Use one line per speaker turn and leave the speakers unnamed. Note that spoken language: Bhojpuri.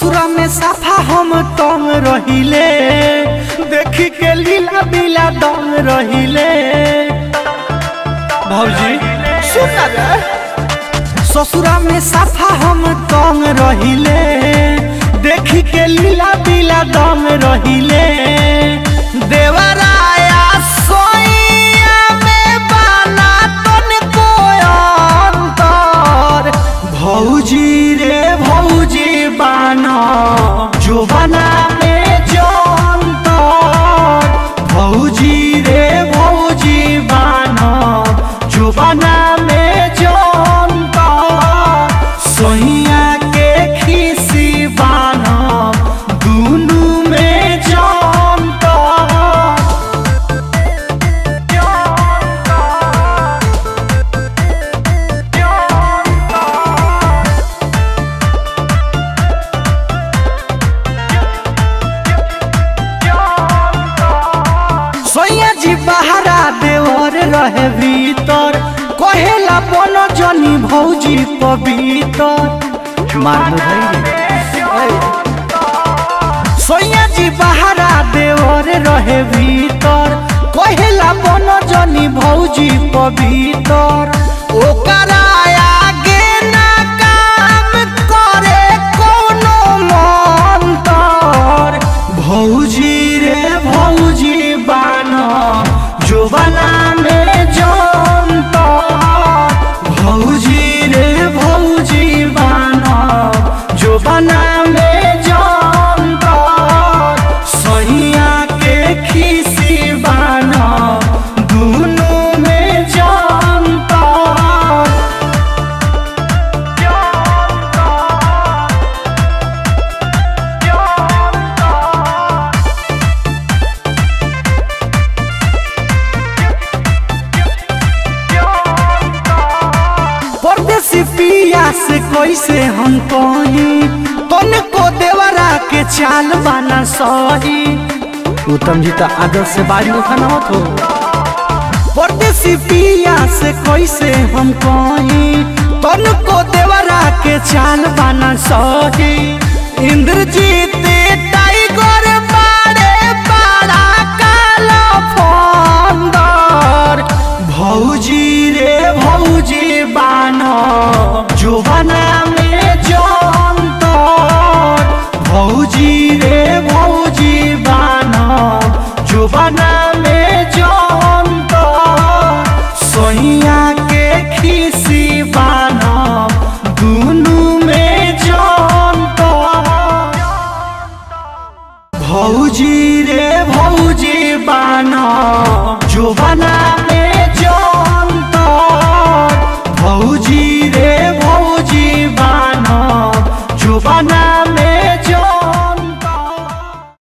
ससुरा में साफा हम तंग रहिले देखी के लीला बिला दम रहिले भौजी सुन रे ससुरा में साफा हम तंग रहिले देखी के लीला बिला दम रहिले देवराया सोइया में बाना तनिको अंतर भौजी रे भौजी बाना जोबाना में जंतर भौजी रे भौजी बाना जोबाना में जंतर सोहिया के खीसी बाना दुनू में जंतर सोया जी बहरा देवर रहे भीतर कहेला बन जनी भौजी पवितर मार सोया जी बहरा देवर रहे भीतर कहेला बन जनी भौजी पवितर ओकरा आगे ना काम करे कोनो मंतर भौजी रे भौजी बाना जोबाना में जंतर भौजी रे भौजी बाना जोबाना में जंतर सहिया के खीसी बाना दुनू में जंतर परदेसी पिया से कैसे हम कही तनिको देवरा के चाल बाना सही उत्तम जी तो आदत से बाड़ी में खाना मत हो परदेसी पिया से कैसे हम कही तनिको देवरा के चाल बाना सही इंद्रजीत टाइगर बाड़े बाड़ा काला फंदर भौजी रे भौजी बाना जोबाना में जंतर भौजी रे भौजी बाना जोबाना में जंतर सोहिया के खीसी बाना दुनू में जंतर भौजी रे भौजी बाना जोबाना